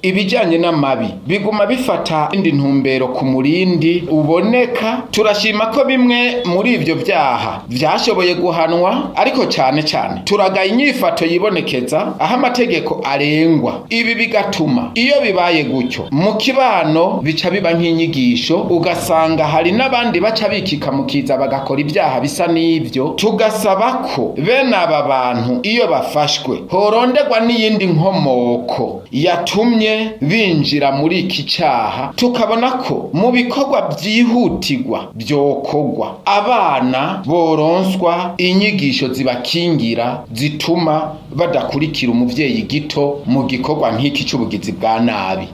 ibijyanye n'amabi biguma bifata indi ntumbero ku murindi uboneka turashima ko bimwe muri ibyo byaha byashoboye guhanwa ariko cyane cyane turagaye inyifato yibonekeza aho amategeko arengwa ibi bigatuma iyo bibaye gutyo mu kibano bica biba nk'inyigisho ugasanga hari n'abandi baca bikika mu kiza bagakora ibyaha bisa n'ibyo tugasaba ko bene aba bantu iyo bafashwe horondegwa n'iyindi nkomoko yatumye binjira muri iki cyaha tukabona ko mu bikorwa byihutirwa byokorwa abana boronswa inyigisho zibakingira zituma badakurikira umuvyeyi gito mu gikorwa nk'iki cy'ubugizi bwa nabi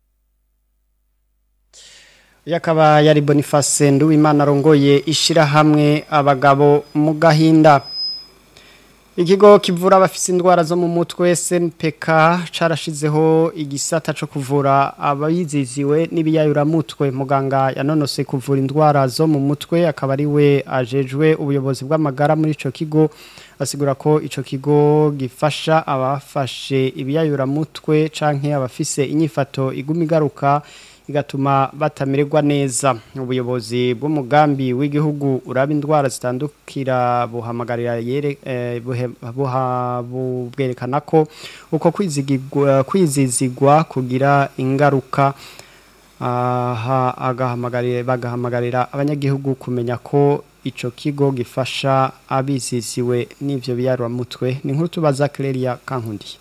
yakaba yari Boniface Nduwimana arongoye ishirahamwe abagabo mu gahinda Ikigo kivura abafise indwara zo mu mutwe SNPK carashizeho igisata co kuvura abayiziziwe n'ibiyayura mutwe muganga yanonose kuvura indwara zo mu mutwe akaba ari we ajejwe ubuyobozi bw'amagara muri ico kigo asigura ko ico kigo gifasha abafashe ibiyayura mutwe canke abafise inyifato iguma igaruka igatuma batamererwa neza ubuyobozi bw'umugambi w'igihugu uraba indwara zitandukira buhamagarira yere eh, bwerekana ko uko kwizigirwa kwizizigwa kugira ingaruka aha agahamagarira bagahamagarira abanyagihugu kumenya ko ico kigo gifasha abizisiwe n'ivyo biyarwa mutwe ni nkuru tubaza Clelia Kankundi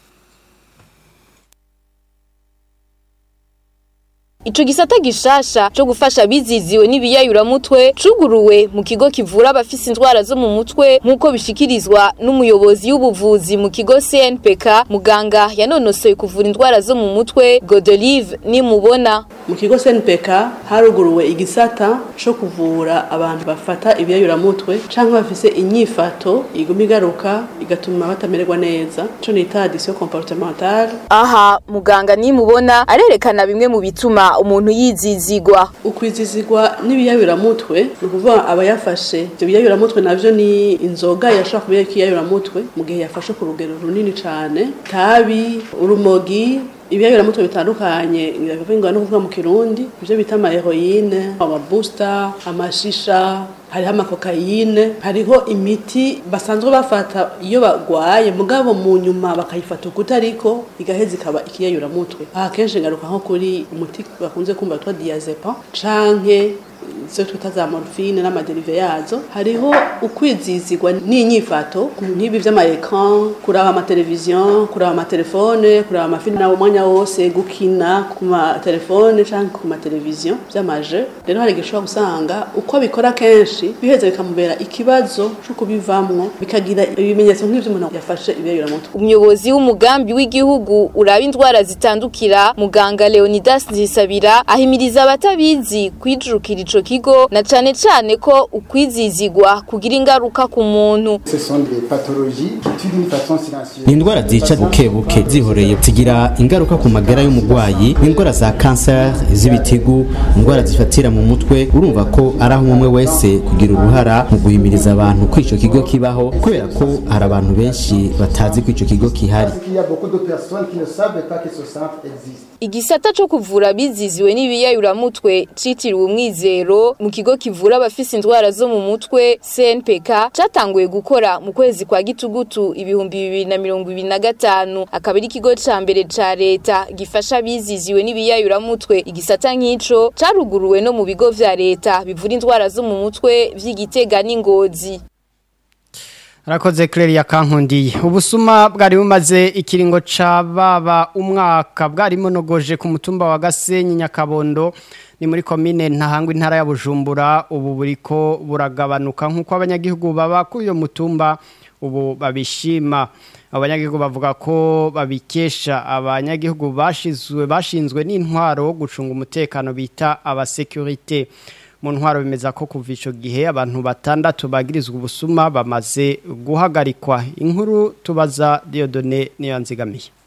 Ico gisata gishasha cyo gufasha biziziwe n'ibiyayura mutwe cuguruwe mu kigo kivura abafise indwara zo mu mutwe nkuko bishikirizwa n'umuyobozi w'ubuvuzi mu kigo CNPK muganga yanonosoye kuvura indwara zo mu mutwe Godelive nimubona mu kigo CNPK haruguruwe igisata cyo kuvura abantu bafata ibiyayura mutwe canke bafise inyifato iguma igaruka igatuma batamererwa neza cyo nita addiction comportementale aha muganga nimubona arerekana bimwe mu bituma umuntu yizizigwa ukwizizigwa n'ibiyayuramutwe ni ukuvuga aba yafashe ibyo biyayuramutwe navyo ni inzoga yashobora kuba ikiyayuramutwe mu gihe yafashe ku rugero runini cane tabi urumogi ibiyayuramutwe bitandukanye biravugwa no kuvuga mu kirundi ibyo bita amaheroyine amabusta amashisha hariho amakokayine hariho imiti basanzwe bafata iyo bagwaye mugabo mu nyuma bakayifata ukuta ariko igaheza ikaba ikiyayuramutwe aha kenshi ngaruka nko kuri umuti bakunze kumva witwa diazepam canke izo twita za morphine n'amaderive yazo hariho ukwizizigwa n'inyifato nk'ibi vy'amaecran kuraba amateleviziyo kuraba amatelefone kuraba amafilime nawo umwanya wose gukina ku matelefone canke ku mateleviziyo vy'amaje rero hari gishobora gusanga uko bikora kenshi biheza bikamubera ikibazo co kubivamwo bikagira ibimenyetso nk'ivyo umuntu yafashe ibiyayuramutwe umuyobozi w'umugambi w'igihugu uraba indwara zitandukira muganga Leonidas Nzisabira ahimiriza abatabizi kwijurukira ico kigo na cane cane ko ukwizizigwa kugira ingaruka ku muntu ni indwara zica buke buke zihoreye zigira ingaruka ku magara y'umurwayi indwara za kanseri z'ibitigu indwara zifatira mu mutwe urumva ko ari aho umwe wese kugira uruhara mu guhimiriza abantu ko ico kigo kibaho kubera ko hari abantu benshi batazi ko ico kigo kihari igisata co kuvura biziziwe n'ibiyayuramutwe citiriwe umwizero mu kigo kivura abafise indwara zo mu mutwe CNPK catanguye gukora mu kwezi kwa gitugutu ibihumbi bibiri na mirongo ibiri na gatanu akaba ari ikigo ca mbere ca leta gifasha abiziziwe n'ibiyayuramutwe igisata nk'ico caruguruwe no mu bigo vya leta bivura indwara zo mu mutwe vy'igitega n'ingozi Arakoze Clelia Kankundi. Ubusuma bwari bumaze ikiringo ca baba umwaka bwari monogoje ku mutumba wa Gasenyi Nyakabondo ni muri komine ntahangwa intara ya Bujumbura ubu buriko buragabanuka nkuko abanyagihugu baba kuri iyo mutumba ubu babishima abanyagihugu bavuga ko babikesha abanyagihugu bashizwe bashinzwe n'intwaro gucunga umutekano bita abasekurite mu ntwaro bimeza ko kuva ico gihe abantu batandatu bagirizwa ubusuma bamaze guhagarikwa inkuru tubaza Diodone niyo nzigamiye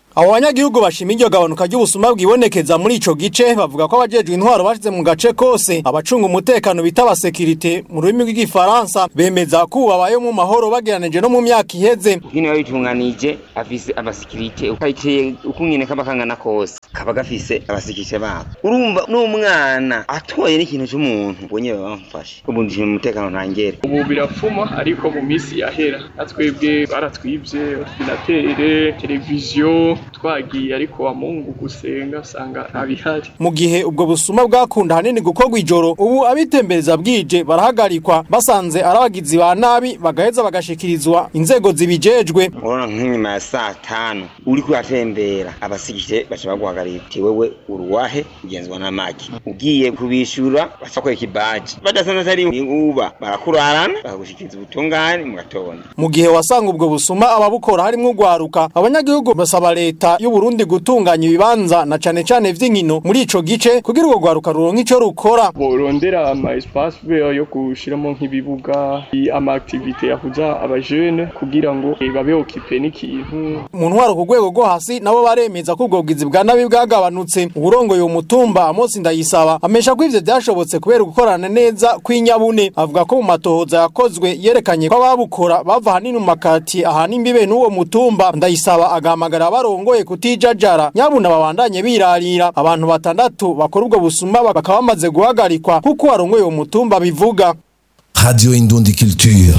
Abo banyagihugu bashima iryo gabanuka ry'ubusuma bwibonekeza muri ico gice bavuga ko abajejwe intwaro bashize mu gace kose abacunga umutekano bita abasekirite mu rurimi rw'igifaransa bemeza ko babaye mu mahoro bageranije no mu myaka iheze Ukini wabitunganije afise abasikirite ukayiteye ukungene kaba kangana kose kaba gafise abasikirite babo urumva n'umwana atoye n'ikintu cy'umuntu ubonye baba bamufashe ubu ndishima umutekano ntangere ubu birapfuma ariko mu minsi yahera natwebwe baratwibye ordinatere televiziyo twagiye ariko wa mungu gusenga usanga ntabihari mu gihe ubwo busuma bwakunda hanini gukorwa ijoro ubu abitembereza bwije barahagarikwa basanze ari abagizi ba nabi bagaheza bagashikirizwa inzego zibijejwe urabona nk'inyuma ya saa tanu uri kuhatembera abasikirite baca baguhagarira uti wewe uruwahe ugenzwa n'amagi ugiye kubishura baca kwereka ibaji badasanze atari uba barakurarana bakagushikiriza ubutungane mu gatondo mu gihe wasanga ubwo busuma ababukora harimwo ugwaruka abanyagihugu basaba leta y'u Burundi gutunganya ibibanza na cane cane vy'inkino muri ico gice kugira urwo gwaruka ruronke ico rukora borondera ama espace vert yo gushiramo nk'ibibuga ama activité yahuza abajene kugira ngo eh, babe occupé n'ikintu mu ntwaro ku rwego rwo hasi nabo baremeza ko ubwo bwizi bwa nabi bwagabanutse uburongoye uwo mutumba Amos Ndayisaba amesha ko ivyo vyashobotse kubera gukorana neza kw'inyabune avuga ko mu matohoza yakozwe yerekanye ko ababukora bava hanini mu makati ahana imbibe n'uwo mutumba Ndayisaba agahamagara abarongoye kutijajara nyabuna babandanye birarira abantu batandatu bakora ubwo busuma bakaba bamaze guhagarikwa kuko warongoye uwo mutumba bivuga Radio Indundi Culture.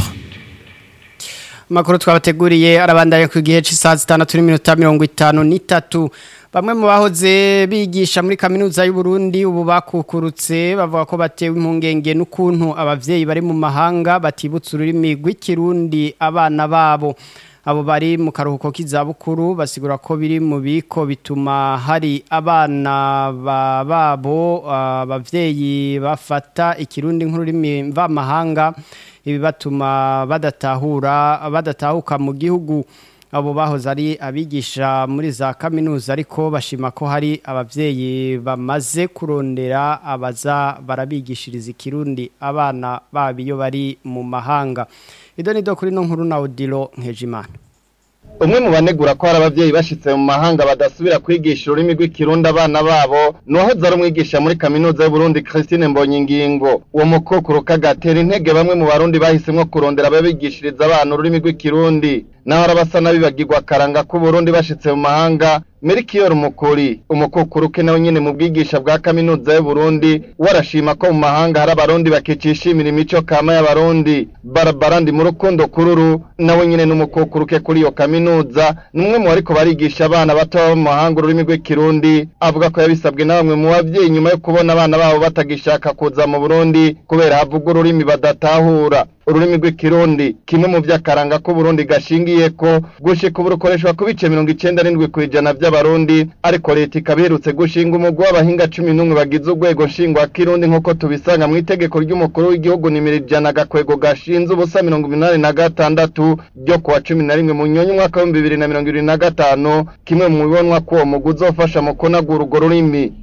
Makuru twabateguriye arabandanya ku gihe cy'isaha zitandatu n'iminota mirongo itanu n'itatu bamwe mu bahoze bigisha muri kaminuza y'u Burundi ubu bakukurutse bavuga ko batewe impungenge n'ukuntu abavyeyi bari mu mahanga batibutsa ururimi rw'ikirundi abana babo abo bari mu karuhuko k'izabukuru basigura ko biri mu biko bituma hari abana ba- babo abavyeyi bafata ikirundi nk'ururimi mvamahanga ibi batuma badatahura badatahuka mu gihugu abo bahoze ari abigisha muri za kaminuza ariko bashima ko hari abavyeyi bamaze kurondera abaza barabigishiriza ikirundi abana babo iyo bari mu mahanga ido nido kuri no nkuru na Odilo Nkejimana umwe mu banegura ko hari abavyeyi bashitse mu mahanga badasubira kwigisha ururimi rw'ikirundi abana babo nuwahoze ari umwigisha muri kaminuza y'uburundi christine mbonyingingo uwo mukokuru kagatera intege bamwe mu barundi bahisemwo kurondera ababigishiriza abana ururimi rw'ikirundi naho arabasa n'abibagirwa akaranga k'uburundi bashitse mu mahanga Melchior Mukuri umukukuru ke nawe nyene mu bwigisha bwa kaminuza y'Uburundi warashima ko mu mahanga hari abarundi bakicishimira imico kama y'abarundi Barbara ndi mu rukundo kururu nawe nyene n'umukukuru ke kuri iyo kaminuza numwe mu bariko barigisha abana bato baba mu mahanga ururimi rw'ikirundi avuga ko yabisabwe na bamwe mu bavyeyi nyuma yo kubona abana babo batagishaka kuza mu Burundi kubera havuga ururimi badatahura ururimi rw'ikirundi kimwe mu vy'akaranga k'uburundi gashingiye ko gushika ubu rukoreshwa ku bice mirongo icenda n'indwi kw'ijana vy'abarundi ariko leta ikaba iherutse gushinga umugwi w'abahinga cumi n'umwe bagize urwego nshingwa kirundi nk'uko tubisanga mu itegeko ry'umukuru w'igihugu nimero ijana agakwego gashinze ubusa mirongo umunani na gatandatu ryo kuwa cumi na rimwe mu nyonyi umwaka w'ibihumbi bibiri na mirongo ibiri na gatanu kimwe mu bibonwa ko uwo mugwi uzofasha mu kunagura urwo rurimi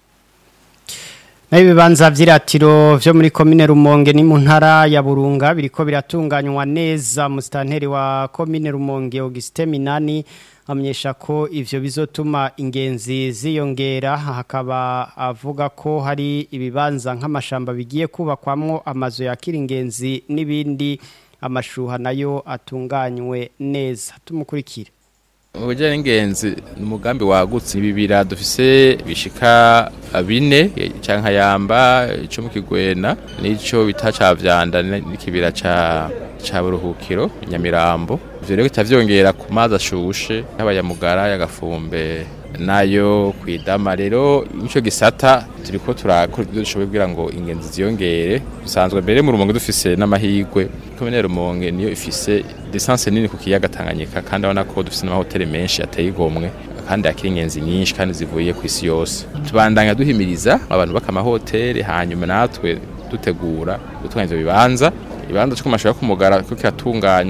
Na ibibanza vy'iratiro vyo muri komine Rumonge ni mu ntara ya Burunga biriko biratunganywa neza mustanteri wa komine Rumonge Auguste Minani amenyesha ko ivyo bizotuma ingenzi ziyongera hakaba avuga ko hari ibibanza nk'amashamba bigiye kubakwamwo amazu yakira ingenzi n'ibindi amashuha nayo atunganywe neza tumukurikire Ubujya n'ingenzi ni umugambi wagutse ibibira dufise bishika bine canka yamba ico mu kigwena nico bita ca vyanda n'ikibira ca ca buruhukiro nyamirambo ivyo rero bitavyongera ku mazi ashushe y'abayamugara y'agafumbe nayo kwidama rero ico gisata turiko turakora ibyo dushoboye kugira ngo ingenzi ziyongere dusanzwe mbere mu rumonge dufise n'amahigwe komine rumonge niyo ifise distance nini ku kiyaga Tanganyika kandi abona ko dufise n'amahoteli menshi ateye igomwe kandi akiri ingenzi nyinshi kandi zivuye ku isi yose tubandanya duhimiriza abantu baka amahoteli hanyuma natwe dutegura gutunganya ivyo bibanza ibanza cyo kumashura kumugara ko kiratunganya